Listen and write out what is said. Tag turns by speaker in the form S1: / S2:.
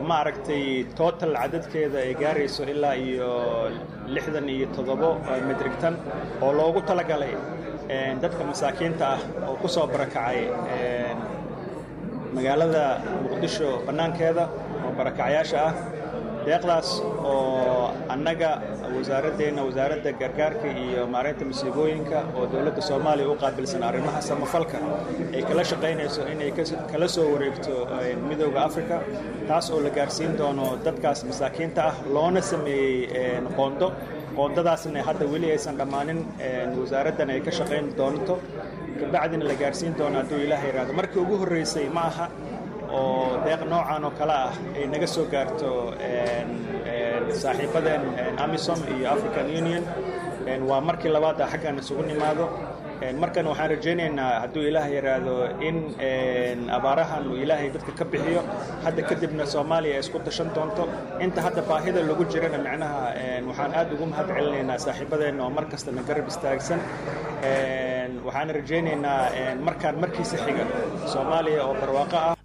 S1: maaragtay total cadadkeeda ay gaarayso ilaa iyo lixdan iyo toddobo metrik tan oo loogu talagalay dadka masaakiinta ah oo ku soo barakacay magaalada muqdisho bannaankeeda oo barakacayaasha ah deeqdaas oo annaga wasaaraddeena wasaaradda gargaarka iyo maaraynta masiibooyinka oo dowladda soomaaliya u qaabilsan arrimaha samafalka ay kala shaqaynayso inay kala soo wareegto midooda africa taas oo la gaarsiin doono dadkaas masaakiinta ah loona sameeyey qoondo qoondadaasna hadda weli aysan dhammaanin wasaaraddan ay ka shaqayn doonto kabacdina la gaarsiin doono hadduu ilaah yidhaahdo markii ugu horreysay ma aha oo deeq noocan oo kale ah ay naga soo gaarto saaxiibadeen amisom iyo african union waa markii labaada xaggan isugu nimaado markan waxaan rajaynaynaa hadduu ilaah yidhaahdo in abaarahan uu ilaahay dadka ka bixiyo hadda kadibna soomaaliya ay isku dashan doonto inta hadda baahida lagu jirana micnaha waxaan aad ugu mahad celinaynaa saaxiibadeenna oo mar kastana garab istaagsan waxaan rajaynaynaa markaan markiisa xiga soomaaliya oo barwaaqo ah